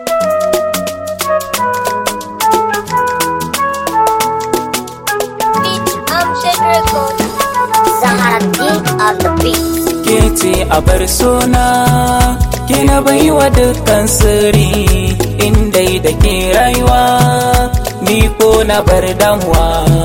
Beat Amshed Record. Zahara King of the Beat. ke ce a bar suna ke na baiwa dukkan sirri inda da ke rayuwa ni ko na bar damuwa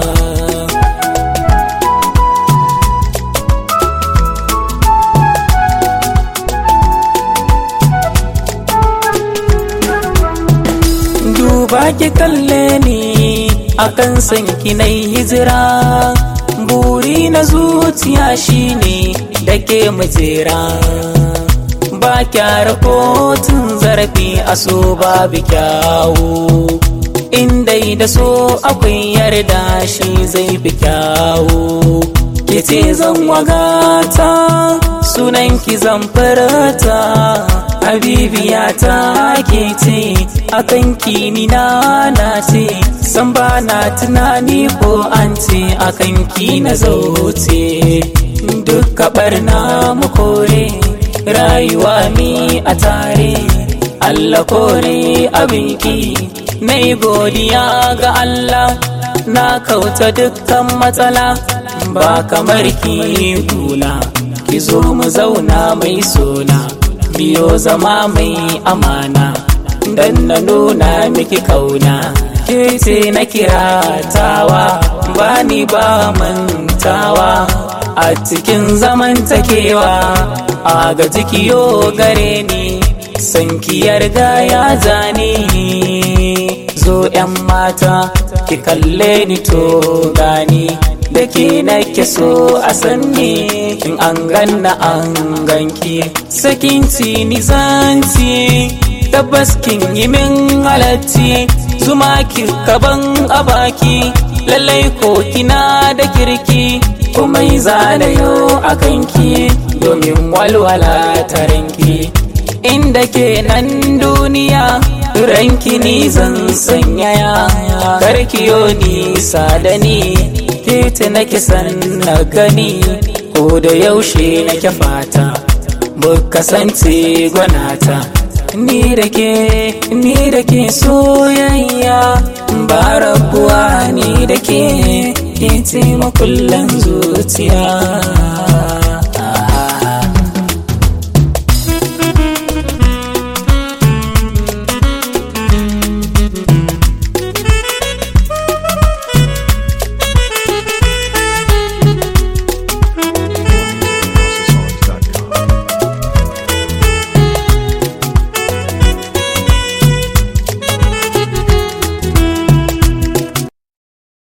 duba ki kalle ni akan san ki na hijira buri na zuciya shine da ke mujera ba kyara kotun zarafi a so babu kyawu inda da so akwai yarda shi zai fi kyawu ki ce zan wagata sunan ki zan farata habibiya ta ke ce akan kini na na ce san ba na tunani ko an ce akan ki na zauce duka barna mu kore rayuwa mi a tare Allah kore abinki na yi godiya ga Allah na kauta dukkan matsala ba kamar ki kula ki zo mu zauna mai sona biyo zama mai amana dan na nuna miki kauna ke ce na kiratawa ba ni ba mantawa a cikin zamantakewa a ga jikiyo gare ni san ki yarda ya zane zo yan mata ki kalle ni to gani da ke nake so a sanni in an ganna an ganki sakin ni zanci tabbas kin yi min halatti zuma ki kaban a baki lallai ko kina da kirki komai zanayo a kanki domin walwala ta ranki inda ke nan duniya ranki ni zan sanyaya karkiyo nisa da ni titi nake san na gani ko da yaushe nake fata mu kasance gwanata ni da ke ni da ke soyayya ba rabuwa ni da ke ke ce makullan zuciya